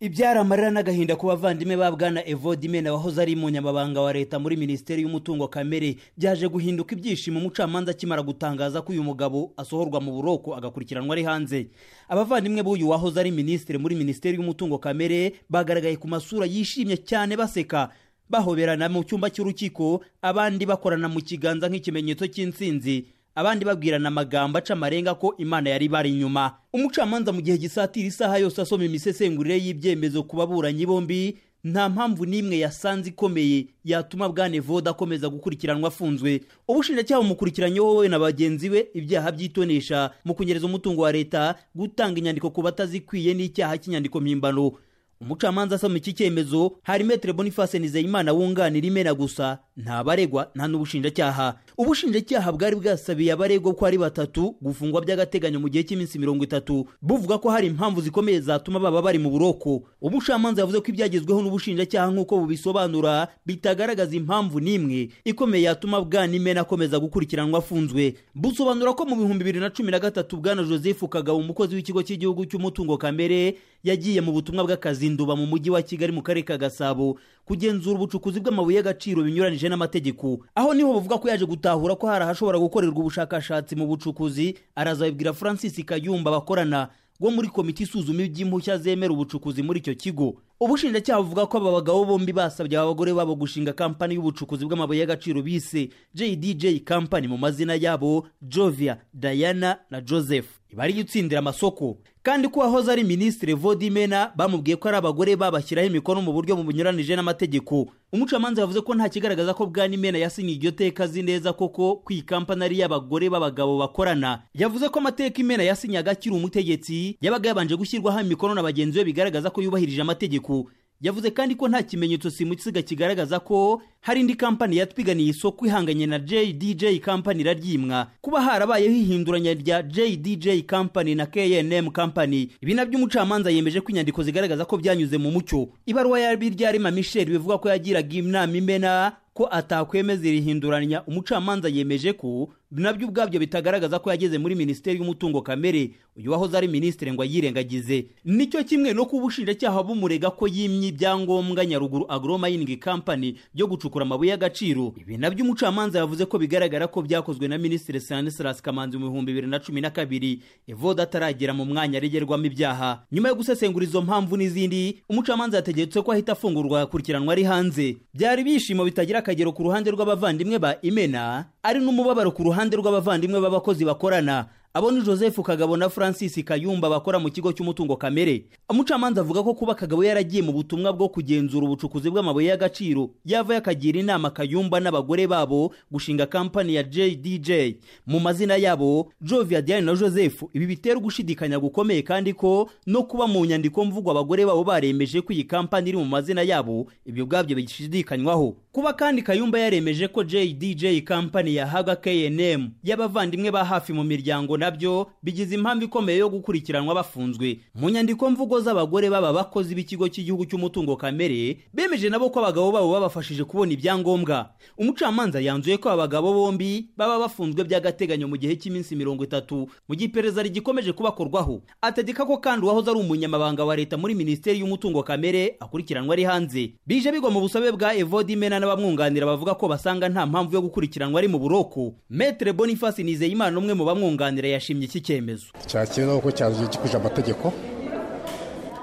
ibyara amarira n'agahinda ku bavandimwe ba bwana evodimena wahoze ari umunyamabanga wa leta muri minisiteri y'umutungo kamere byaje guhinduka ibyishimo umucamanza akimara gutangaza ko uyu mugabo asohorwa mu buroko agakurikiranwa ari hanze abavandimwe b'uyu wahoze ari minisitiri muri minisiteri y'umutungo kamere bagaragaye ku masura yishimye cyane baseka bahoberana mu cyumba cy'urukiko abandi bakorana mu kiganza nk'ikimenyetso cy'insinzi abandi babwirana amagambo aca amarenga ko imana yari bari inyuma umucamanza mu gihe gisatira isaha yose asoma imisesengurire y'ibyemezo ku baburanyi bombi nta mpamvu n'imwe yasanze ikomeye yatuma bwane voda akomeza gukurikiranwa afunzwe ubushinjacyaha bumukurikiranyeho we na bagenzi be ibyaha byitonesha mu kunyereza umutungo wa leta gutanga inyandiko ku batazikwiye n'icyaha cy'inyandiko mpimbano umucamanza asoma iki cyemezo hari metere boniface nizeyimana wunganira imena gusa nta baregwa nta n'ubushinjacyaha ubushinjacyaha bwari bwasabiye abaregwa ko ari batatu gufungwa by'agateganyo mu gihe cy'iminsi mirongo itatu buvuga ko hari impamvu zikomeye zatuma baba bari mu buroko umucamanza yavuze ko ibyagezweho n'ubushinjacyaha nk'uko bubisobanura bitagaragaza impamvu n'imwe ikomeye yatuma bwana imena akomeza gukurikiranwa afunzwe busobanura ko mu bihumbi bibiri na cumi na gatatu bwana joseph kagabo umukozi w'ikigo cy'igihugu cy'umutungo kamere yagiye mu butumwa bw'akazi nduba mu mujyi wa kigali mu karere ka gasabo kugenzura ubucukuzi bw'amabuye y'agaciro binyuranyije n'amategeko aho niho bavuga ko yaje gutahura ko hari ahashobora gukorerwa ubushakashatsi mu bucukuzi arazabibwira francis kayumba bakorana wo muri komite isuzuma iby'impushya zemera ubucukuzi muri icyo kigo ubushinjacyaha buvuga ko aba bagabo bombi basabye aba bagore babo gushinga kampani y'ubucukuzi bw'amabuye y'agaciro bise jdj kampani mu mazina yabo jovia diana na joseph bari gutsindira amasoko kandi ko wahoze ari minisitiri vodimena bamubwiye ko ari abagore babashyiraho imikono mu buryo bunyuranije n'amategeko umucamanza yavuze ko nta kigaragaza ko bwanimena yasinye iryo teka azi neza koko ko iyi kampani ari iy'abagore b'abagabo bakorana yavuze ko amateka imena yasinyaga akiri umutegetsi yabaga yabanje gushyirwaho imikono na bagenzi be bigaragaza ko yubahirije amategeko yavuze kandi ko nta kimenyetso simusiga kigaragaza ko hari indi kampani yatwiganiye isoko ihanganye na JDJ kampani iraryimwa kuba harabayeho ihinduranya rya JDJ kampani na KNM kampani ibi nabyo umucamanza yemeje ko inyandiko zigaragaza ko byanyuze mu mucyo ibaruwa y'abiryarima Michel bivuga ko yagiraga inama imena ko atakwemeza iri hinduranya umucamanza yemeje ko nabyo ubwabyo bitagaragaza ko yageze muri minisiteri y'umutungo kamere uyu wahoze ari minisitiri ngo ayirengagize nicyo kimwe no kuba ubushinjacyaha bumurega ko yimye ibyangombwa nyaruguru agromining company byo gucukuza gucukura amabuye y'agaciro ibi nabyo umucamanza yavuze ko bigaragara ko byakozwe na minisitiri stanislas kamanzi mu bihumbi bibiri na cumi na kabiri evoda ataragera mu mwanya aregerwamo ibyaha nyuma yo gusesengura izo mpamvu n'izindi umucamanza yategetse ko ahita afungurwa agakurikiranwa ari hanze byari ibyishimo bitagira akagero ku ruhande rw'abavandimwe ba imena ari n'umubabaro ku ruhande rw'abavandimwe b'abakozi bakorana abo ni joseph kagabo na francis kayumba bakora mu kigo cy'umutungo kamere umucamanza avuga ko kuba kagabo yaragiye mu butumwa bwo kugenzura ubucukuzi bw'amabuye y'agaciro yavayo akagira inama kayumba n'abagore babo gushinga kampani ya jdj mu mazina yabo jovia diane na joseph ibi bitera gushidikanya gukomeye kandi ko no kuba mu nyandiko mvugo abagore babo baremeje ko iyi kampani iri mu mazina yabo ibyo ubwabyo bishidikanywaho kuba kandi kayumba yaremeje ko jdj kampani yahaga knm y'abavandimwe ba hafi mu miryango nabyo bigize impamvu ikomeye yo gukurikiranwa bafunzwe mu nyandiko mvugo z'abagore baba bakozi b'ikigo cy'igihugu cy'umutungo kamere bemeje nabo ko abagabo babo babafashije kubona ibyangombwa umucamanza yanzuye ko abagabo bombi baba bafunzwe by'agateganyo mu gihe cy'iminsi mirongo itatu mu gihe iperereza rigikomeje kubakorwaho ategeka ko kandi uwahoze ari umunyamabanga wa leta muri minisiteri y'umutungo kamere akurikiranwa ari hanze bije bigwa mu busabe bwa evodimena n'abamwunganira bavuga ko basanga nta mpamvu yo gukurikiranwa ari mu buroko metre boniface nizeyimana umwe mu bamwunganira yashimye iki cyemezo cyakiriye nuko cyaje gikuje amategeko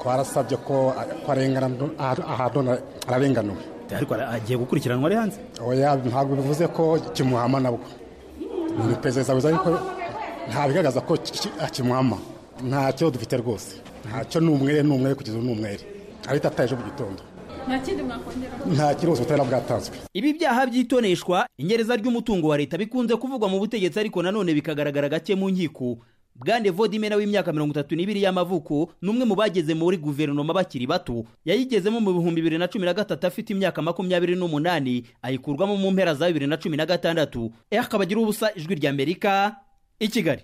twarasabye ko arengana ahantu ararenganuwe ariko agiye gukurikiranwa ari hanze oya ntabwo bivuze ko kimuhama nabwo ni perezida wiza ariko nta bigaragaza ko kimuhama ntacyo dufite rwose ntacyo ni umwere ni umwere kugeza ubu ni umwere ariko ataye ejo mu gitondo nta kibazo butari bwatanzwe ibi byaha byitoneshwa inyereza ry'umutungo wa leta bikunze kuvugwa mu butegetsi ariko nanone bikagaragara gake mu nkiko bwande vodimena w'imyaka mirongo itatu n'ibiri y'amavuko ni umwe mu bageze muri guverinoma bakiri bato yayigezemo mu bihumbi bibiri na cumi na gatatu afite imyaka makumyabiri n'umunani ayikurwamo mu mpera za bibiri na cumi na gatandatu akaba agira ubusa ijwi ry'amerika i kigali